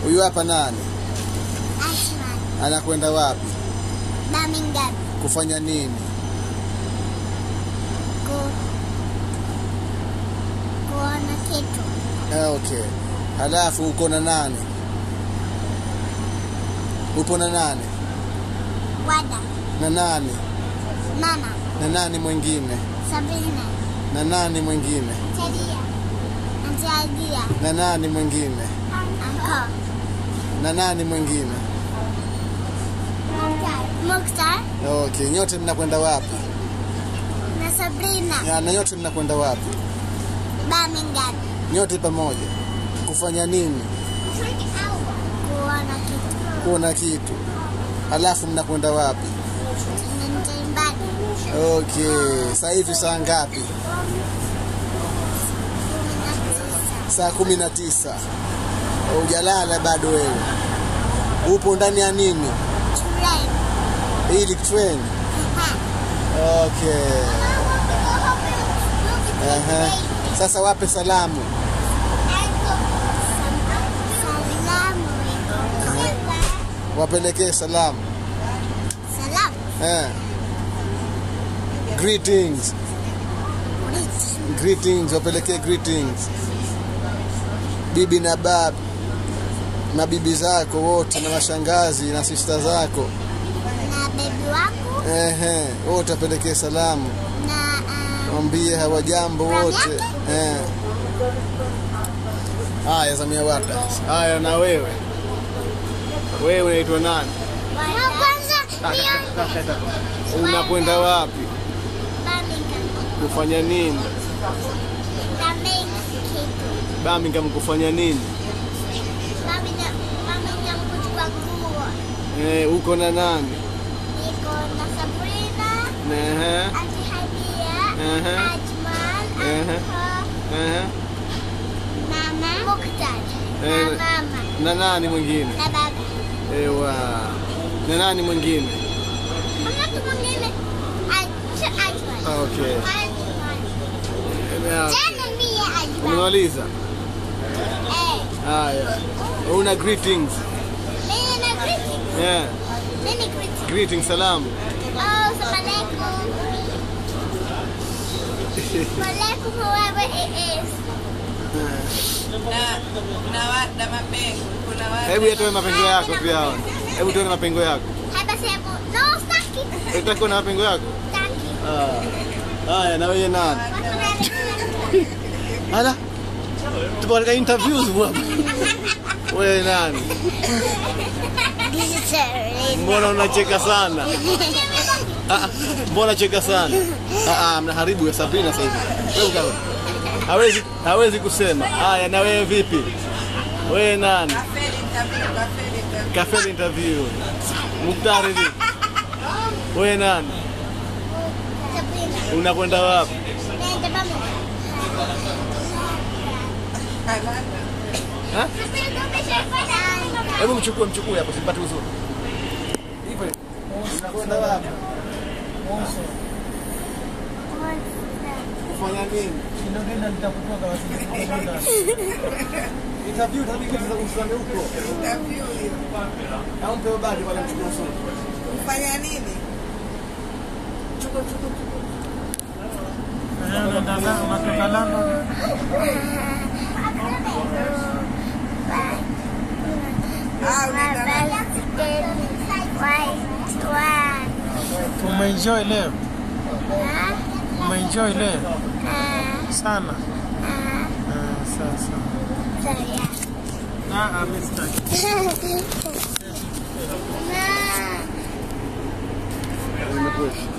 Huyu hapa nani? Ashman. Anakwenda wapi? Birmingham. Kufanya nini? Ku kuona kitu. Ah, okay. Halafu uko na nani? Upo na nani? Wada. Na nani? Mama. Na nani mwingine? Sabrina. Na nani mwingine? Tedia. Auntie Adia. Na nani mwingine? Uncle. Na nani mwingine? Mukhtar. Okay, nyote mnakwenda wapi? Na Sabrina. Ya, na nyote mnakwenda wapi? Birmingham. Nyote pamoja. Kufanya nini? Kuona kitu. Kuona kitu. Halafu mnakwenda wapi? Tunaenda nyumbani. Okay, sasa hivi saa ngapi? Saa kumi na tisa. Hujalala bado wewe? Upo ndani ya nini? Shuleni. Hili train. Okay. Aha. Sasa wape salamu. Salamu. Wapelekee salamu. Salamu. Eh. Greetings. Greetings, wapelekee greetings. Bibi na bab na bibi zako wote na mashangazi na sista zako. Na bebi wako. Ehe, wote wapelekee salamu. Na ah, Mwambie hawajambo wote. Eh. Haya, Samia Warda. Haya, na wewe wewe unaitwa nani? wa kwanza mio Unakwenda wapi? Birmingham. Kufanya nini? Birmingham kitu. Birmingham kufanya nini? Birmingham Birmingham kuchukua nguo. Eh, uko na nani? Niko na Sabrina. Ehe, Auntie Hadia. Aha. Ajmal. Aha. Uncle. ehe. Mama. Mukhtar. Eh. Na mama. Na nani mwingine? Na baba. Ewa. Na nani mwingine? Hamna mtu mwingine. Aj- Ajmal. Okay. Ajmal. Yeah. Tena mie Ajmal. Umemaliza? Eh. Haya. Una greetings. Mimi na greeting. Yeah. Mimi greeting. Greetings, salamu. Oh, assalamu alaikum. Walaikum whoever it is. na na wada mapengo kuna wada Hebu yatoe mapengo yako pia hawa. Hebu toe mapengo yako. Hapa sehemu. No, staki. Unataka na mapengo yako? Staki. Ah. Haya, na wewe nani? Ala. Tupo katika interviews bwana. Wewe nani? Mbona unacheka sana? Ah, ah, mbona cheka sana? Ah, ah, mnaharibu ya Sabrina sasa hivi. Wewe ukawa. Hawezi hawezi kusema. Haya, na wewe vipi? Wewe nani? kafeli interview kafeli interview Cafe interview. Muktari vipi? Wewe nani? Sabrina. Unakwenda wapi? Nenda pamoja. Ha? Hebu mchukue mchukue hapo sipate uzuri. Hivyo. Unakwenda wapi? Kufanya nini? Interview tabii kitu za kumsimamia huko. interview hiyo Au mpe badi wala mchukue usuri. kufanya nini Chukua chukua chukua. Unatoka London. ah unaenda Umeenjoy leo? Umeenjoy leo sana? Ah, sasa. Ah, ah, mimi sitaki. Nimekuwa.